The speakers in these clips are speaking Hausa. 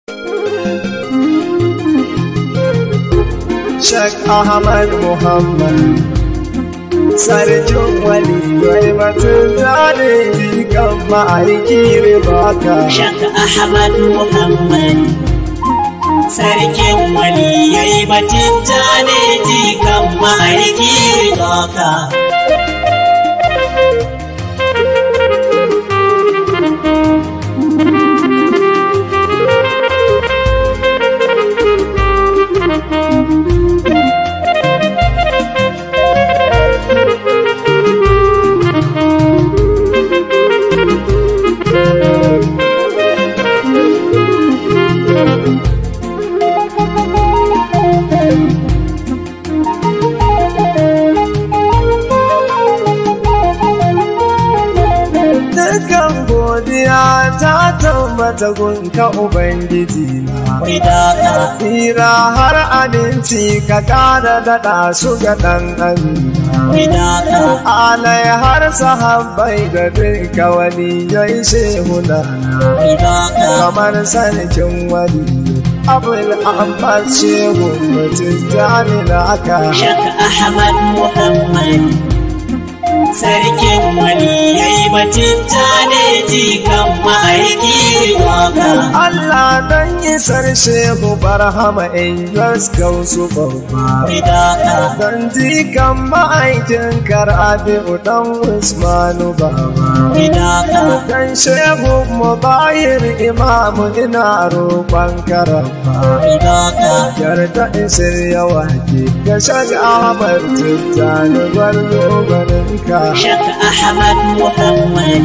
Shek Ahmad Muhammad Sarkin wali wai batun zane kan ma'aiki ribaka. Shak Ahmad Muhammad Sarkin waliyai batun jane jikan ma'aiki doka. Dukan godiya ta tabbata gunka Ubangiji na. Mai daɗa Tsira har aminci ka ƙara daɗa su ga ɗan amina. mai daɗa Alai har sahabbai da duka wani yai shehunana. mai daɗa Kamar sarkin wani abul abbas shehu mutum jami'a aka. Shak Ahmad Muhammad Sarkin waliyai batun jane jikan ma'aiki doka. Allah don isar shehu barhama in gausu babba. Mai daɗa Don jikan ma'aikin karabi'u dan Usmanu baba. mai daɗa Dan shehu mu bayir imamu ina roƙon karamba. mai daɗa Yarda isir yawa ke ga shag Ahmad Tijjani gwarzo ganinka. Shak Ahmad Muhammad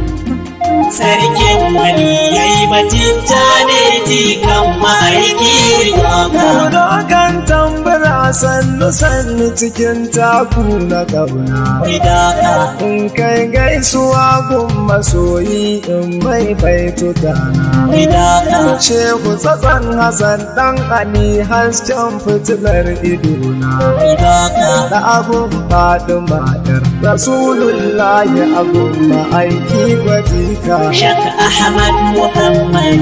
Sarkin waliyai batun jane jikan ma'aiki doka. Dogon tambura sannu sannu cikin taku na ƙauna. Mai daɗa In kai gaisuwa gun masoyi in mai baito dana. mai daɗa Shehu tsatson Hassan ɗan Ali hasken fitilar idona. mai daɗa Da abun faɗi matar Rasulullahi abun ma'aiki gwajika. Shak Ahmad Muhammad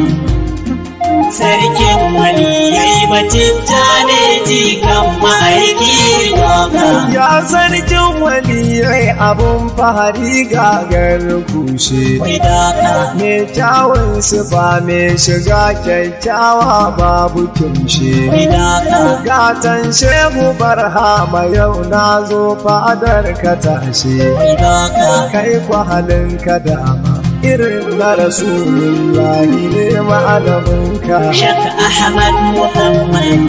Sarkin waliyai batun jane jikan ma'aiki doka. Ya sarkin waliyai abun fahari gagar kushe. Mai daɗa Me kyawun sifa me shiga kyakkyawa babu kimshe. mai daɗa Gatan shehu barhama yau na zo fadar ka tashe. mai daɗa Kai kwa halin ka dama irin na rasulullahi ne malaminka. Shak Ahmad Muhammad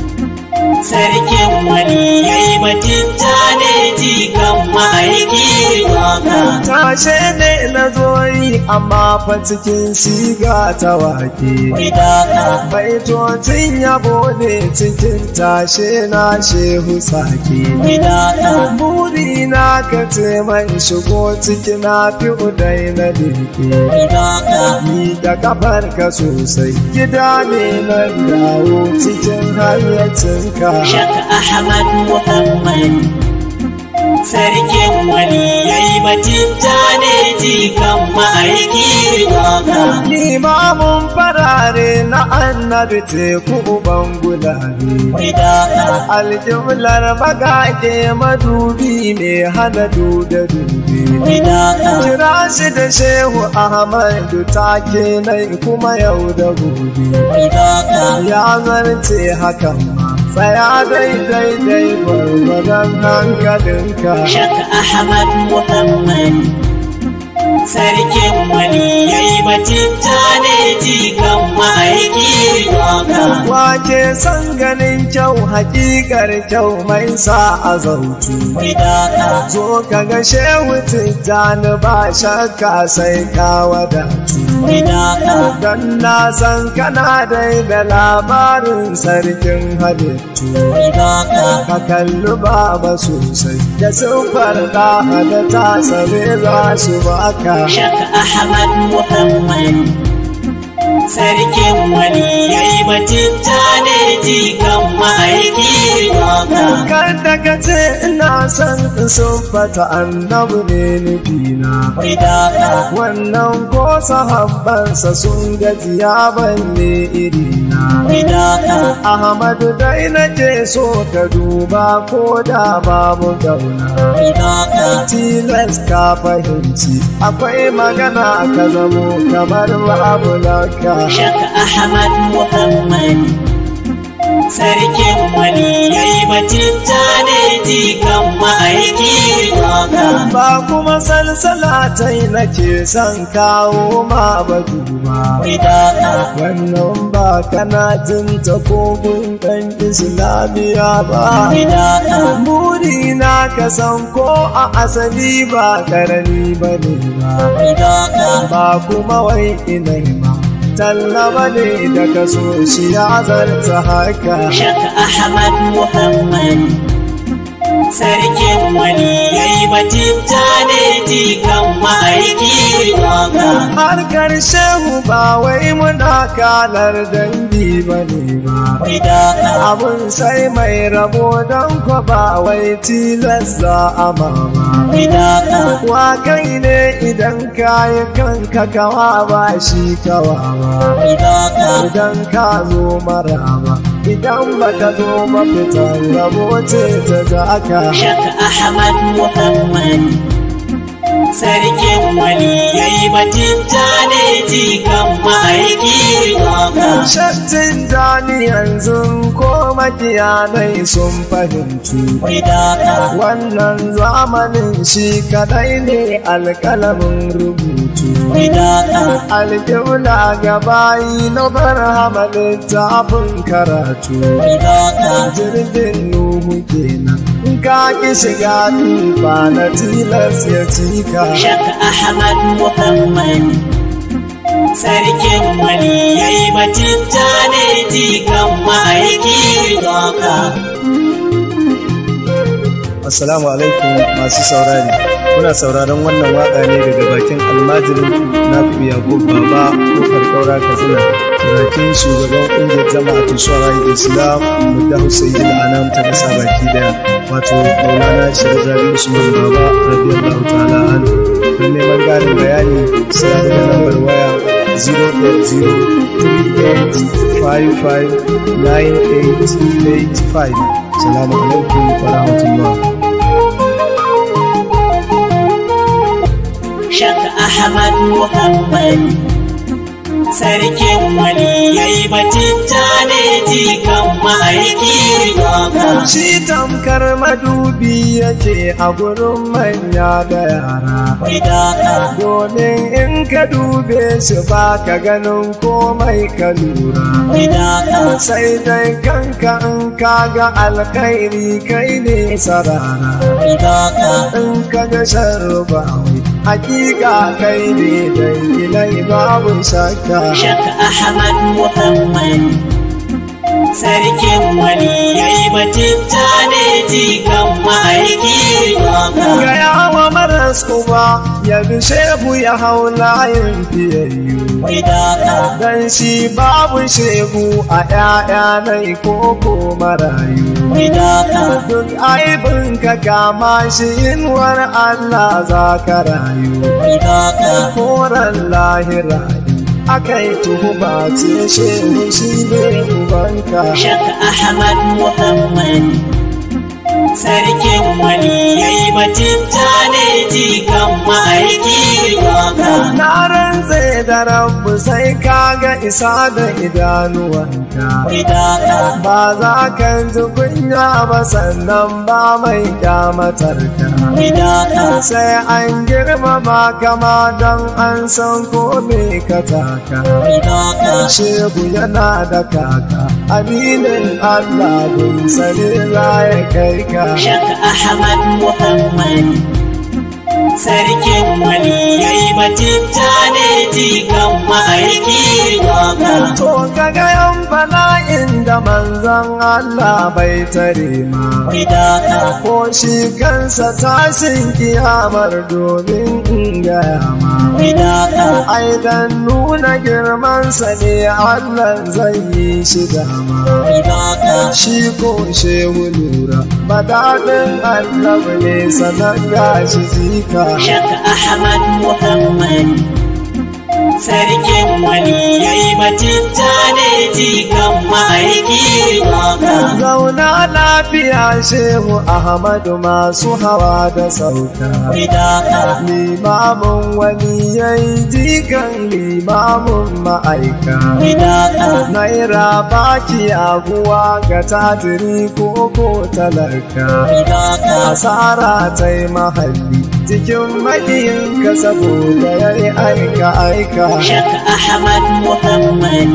Sarkin waliyai batun jane jikan ma'aiki doka. Tashe ne na zo yi amma fa cikin siga ta wake. Mai daɗa Baitocin yabo ne cikin tashe na shehu sake. mai daɗa Buri na ka ce man shigo ciki na fi udai na deke. mai daɗa Ni da kafar ka sosai gida ne na dawo cikin hayyacinka. Shak Ahmad Muhammad Sarkin waliyai batun jane jikan ma'aiki doka. Limamin farare na annabi teku uban gulabe. Mai daɗa Aljumlar magage madubi mai hana duda dube. mai daɗa Kira shi da Shehu Ahmadu take nai kuma yau da gobe. mai daɗa Ya zarce hakan ma tsaya daidai dai gwargwadon hankalinka. Shak Ahmad Muhammad Sarkin waliyai batun jane jikan ma'aiki doka. Wake san ganin kyau hakikar kyau mai sa a zautu. Mai daɗa Zo ka ga shehu tijjani ba shakka sai ka wadatu. mai daɗa Don na san kana dai da labarin sarkin halittu. mai daɗa Ka kalli baba sosai da siffar da da ta tsare za su baka. Shak Ahmad Muhammad Sarkin waliyai batun jane jikan ma'aiki doka. Kada ka ce ina son in siffata annabi ne nufina. Mai daɗa Wannan ko sahabbansa sun gajiya balle iri Ahmadu dai nake so ka duba ko da babu gauna tilas ka fahimci akwai magana ka zamo kamar babu laka Shaka Ahmad Muhammad Sarkin wani yayi batun ne jikan ma'aiki doka. ba kuma salsala ta yi nake son kawo ma ba duba Wai doka, wannan ba kana jin ta kogun ɗan islamiya ba wai doka, Buri na ka san ko a asali ba karami ba ne ba, wai doka. ba kuma wai inai ba. Tallaba ne da ka so shi ya zarta haka. Shaka Ahmad Muhammad Sarkin wani yayi batun ne jikan ma'aiki doka. Harkar shehu ba wai muna kalar dangi ba ne ba. Wai doka, Abun sai mai rabo don kwa ba wai tilas za a mama. wai doka, Wa kai ne idan kayi kanka kawa ba shi kawa ba. wai doka. idan ka zo marama idan ba ka zo mafitan rabo ce ta zaka Shaka Ahmad Muhammad Sarkin wani yayi batun ne jikan ma'aiki doka. shattin dani yanzu ko makiyanai sun fahimci Wai doka, wannan zamanin shi kadai ne alkalamin rubutu wai doka, alƙibla gabayi na barhama littafin karatu wai doka. jirgin nuhu kenan in ka ki shiga tufa na tilas ya cika Shaka Ahmad Muhammad Sarkin wani yayi batun ne jikan ma'aiki doka. Assalamu alaikum masu saurari. Muna sauraron wannan waka ne daga bakin almajirin na Yakubu Baba kofar Kaura Katsina. Bakin shugaban ƙungiyar jama'atu Shawarar Islam Mudda Hussein Anam ta kasa baki daya. Wato Maulana Shirzari Usman Baba radiyallahu ta'ala anhu. Don neman ƙarin bayani sai a daga lambar waya 08038559885. Salamu alaikum wa rahmatullah. Shaka Ahmad Muhammad Sarkin wani yayi batun ne jikan ma'aiki doka. Shi tamkar madubi yake a gurin manya da yara. Wai doka, Domin in ka dube shi ba ka ganin komai ka lura. wai doka, Sai dai kanka in ka ga alkhairi kai ne sarara. wai doka. In ka ga sharru ba wai hakika kai ne dai ilai babu shakka. Shaka Ahmad Muhammad Sarkin wani yayi batun ne jikan ma'aiki doka. Gaya wa maras uba ya bi shehu ya hau layin fiyayyu. Wai doka, Dan shi babu shegu a ‘ya'ya nai koko marayu. wai doka, Duk aibin ka kama shi inuwar Allah za ka rayu. wai doka. Horon lahira aka yi tuhuma ce shehu shi ne ubanka. Shaka Ahmad Muhammad Sarkin wani yayi batun ne jikan ma'aiki doka. Na rantse da rabu sai kaga isa da idanuwanka. Wai doka, Ba za ka ji kunya ba sannan ba mai kyamatarka. wai doka, Sai an girmama kama don an san ko me ka taka. wai doka. Shehu yana da kaka, aminin Allah gun sani za ya kai ka. Shaka Ahmad Muhammad Sarkin wani yayi batun ne jikan ma'aiki doka. To kaga yan bala'in da manzon Allah bai tare ma. Wai doka, Ko shi kansa tashin kiyamar domin in gaya ma. wai doka, Ai dan nuna girmansa ne Allah zai yi shi dama. wai doka. Shi ko shehu lura, badaɗin Allah ne sanar gashi zika. Shaka Ahmad Muhammad Sarkin wani yayi batun ne jikan ma'aiki ma'aiki doka. Zauna lafiya shehu Ahmadu masu hawa da sauka. Doka. Limamin wani yayi jikan limamin ma'aika. Doka. Naira baki aguwa ga tatiri ko ko talaka. Doka. Asara ta yi mahalli cikin maƙiyinka saboda ya yi aika aika. Shak Ahmad Muhammad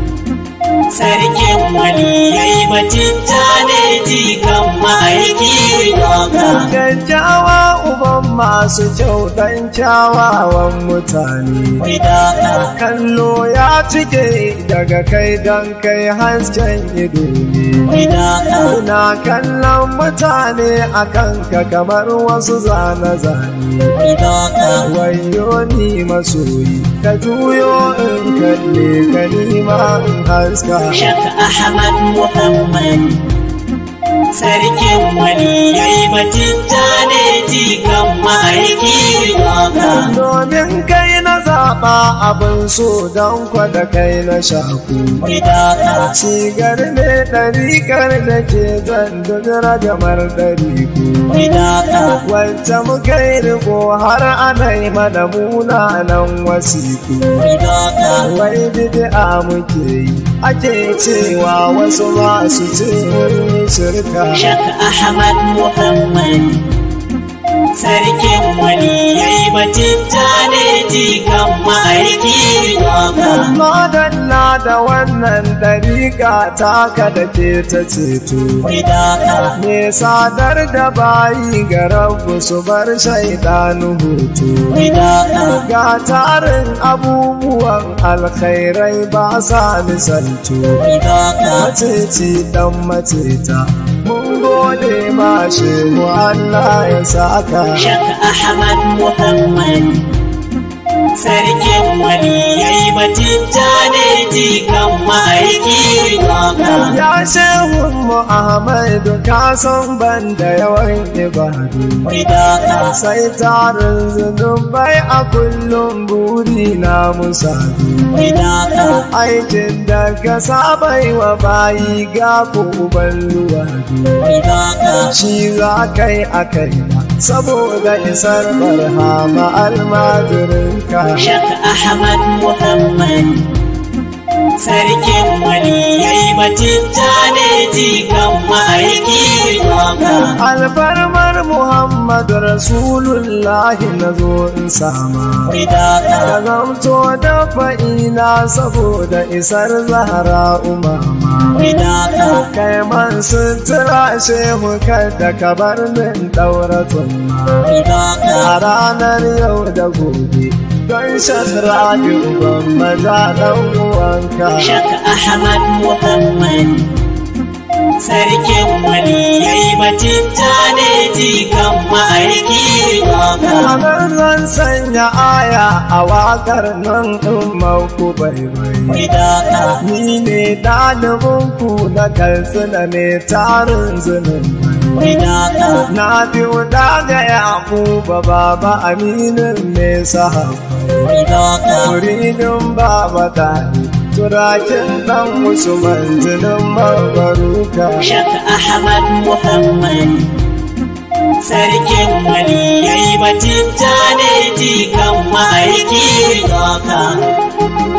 Sarkin waliyai batun ne jikan ma'aiki doka. Kyakkyawa uban masu kyau dan kyawawan mutane. Doka. Kallo ya cike daga kai don kai hasken ido ne. Doka. Ina kallon mutane a kanka kamar wasu zane-zane. Doka. Wayo ni masoyi, ka juyo in kalle ka nima in haska. Shak Ahmad Muhammad Sarkin waliyai batun ne jikan ma'aiki doka. Domin kai na zaɓa abin so don kwada kai na shaku. Doka. Cigar ne ɗariƙar da ke zan dudura jamar ɗariku. Doka. Wacce muka yi riko har ana yi mana munanan wasiku. Doka. Wai bid'a muke yi, ake cewa wasu masu ce mun yi shirka. Shak Ahmad Muhammad Sarkin waliyai batun ne jikan ma'aiki doka. Madalla da wannan ɗariƙa taka da ke ta ceto. Doka. Me sadar da bayi ga rabu su bar shaidanu hutu. Doka. Ga tarin abubuwan alkhairai ba sa misaltu. Doka. Maceci ɗan maceta, mun gode ma shehu Allah ya saka. Shak Ahmad Muhammad Sarkin waliyai batun ne jikan ma'aiki doka. Ya shehun mu Ahmadu ka san ban da yawan ibadu. Doka. Sai tarin zunubai a kullum buri na musadu. Doka. Aikin da ka sabai wa bayi ga uban luwadu. Doka. Shi za kai a kai saboda isar barhama almajirinka. Shak Ahmad Muhammad Sarkin waliyai batun ne jikan ma'aiki doka. Alfarmar Muhammadu Rasulullahi na zo in sama. Doka. Da zamto da fa'ina saboda isar zahara umama. Doka. Kai man sutura shehu kada ka bar min ɗaura tsumma. Doka. A ranar yau da gobe don shakra uban maza ɗan uwanka. Shak Ahmad Muhammad Sarkin waliyai batun ne jikan ma'aiki doka. Ranar zan sanya aya a waƙar nan ɗin mauku bai bai. Doka. Ni ne ɗalibinku na kalsuna ne tarin zunin Doka. Na biyu daga Yakuba baba aminin ne sahabbai. Doka. Muridin baba ɗani turakin ɗan Usman jinin mabaruka. Shak Ahmad Muhammad Sarkin waliyai batun ne jikan ma'aiki doka.